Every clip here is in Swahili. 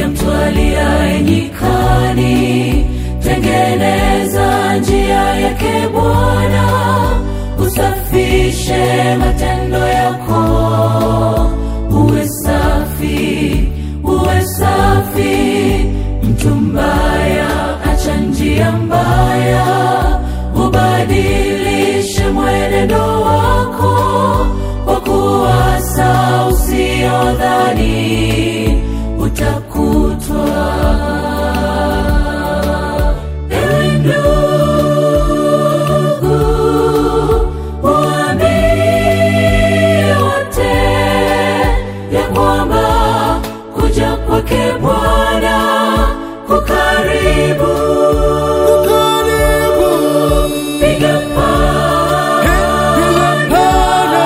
mtu aliaye nyikani tengeneza njia yake bwana usafishe matendo yako uwe safi uwe safi mtu mbaya acha njia mbaya ubadilishe mwenendo wako kwa kuwasa usiodhani utakutwa Ewe ndugu, waambie wote ya kwamba kuja kwake Bwana kukaribu. Piga panda,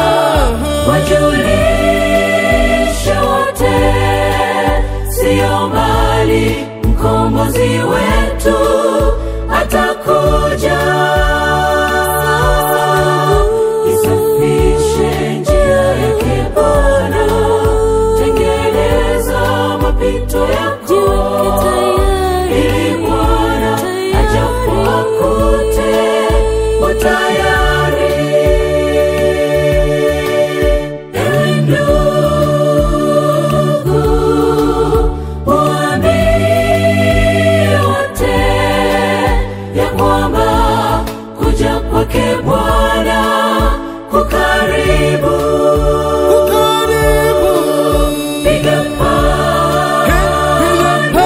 wajulishe wote, sio mbali, mkombozi wetu atakuja. Isafishe njia yake Bwana, tengeneza mapito yako ili Bwana ajapo akute utayari. Ewe ndugu, waambie wote ya kwamba kuja kwake Bwana kukaribu. Piga panda,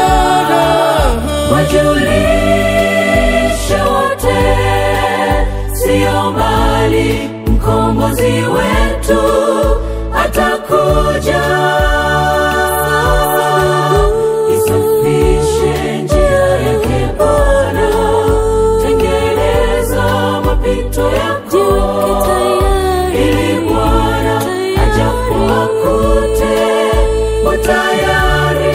wajulishe wote, sio mbali, mkombozi wetu atakuja. Isafishe njia yake Bwana, tengeneza mapito yako ili Bwana ajapo akute utayari.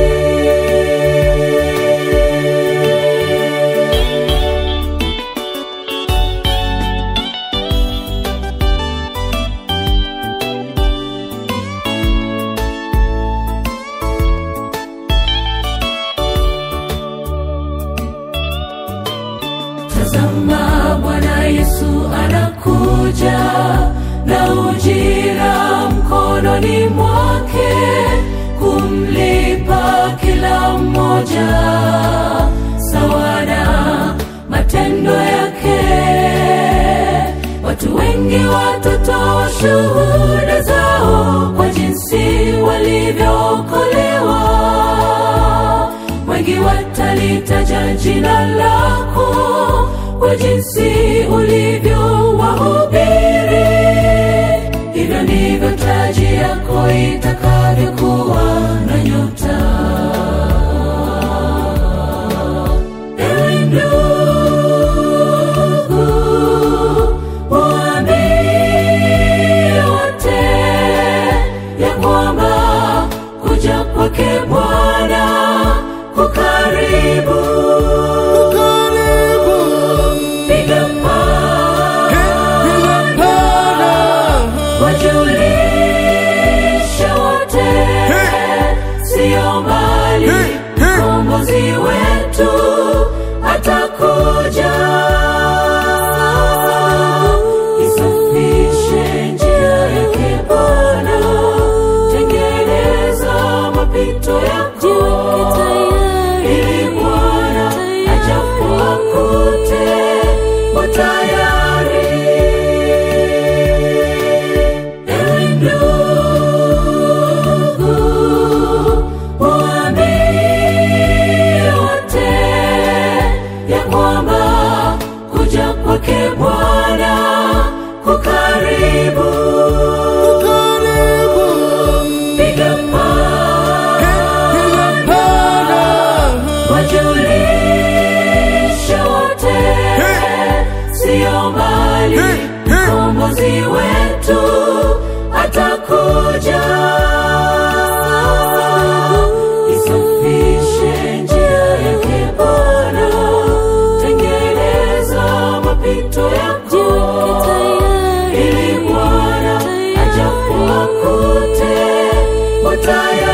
Tazama, Bwana Yesu anakuja na ujira mkononi mwake kumlipa kila mmoja sawa na matendo yake. Watu wengi watatoa shuhuda zao kwa jinsi walivyookolewa wengi watalitaja jina lako kwa jinsi ulivyo wahubiri. Hivyo ndivyo taji yako itakavyokuwa na nyota. Ewe ndugu, waambie wote ya kwamba kuja kwake Bwana kukaribu. Piga panda, wajulishe wote, sio mbali, mkombozi wetu atakuja. Isafishe njia yake Bwana, tengeneza mapito yako ili Bwana ajapo akute utayari. Ewe ndugu, waambie wote ya kwamba kuja kwake Bwana kukaribu. Piga panda, wajulishe wote, sio mbali, mkombozi wetu atakuja. Isafishe njia yake Bwana, tengeneza mapito yako ili Bwana ajapo akute utayari.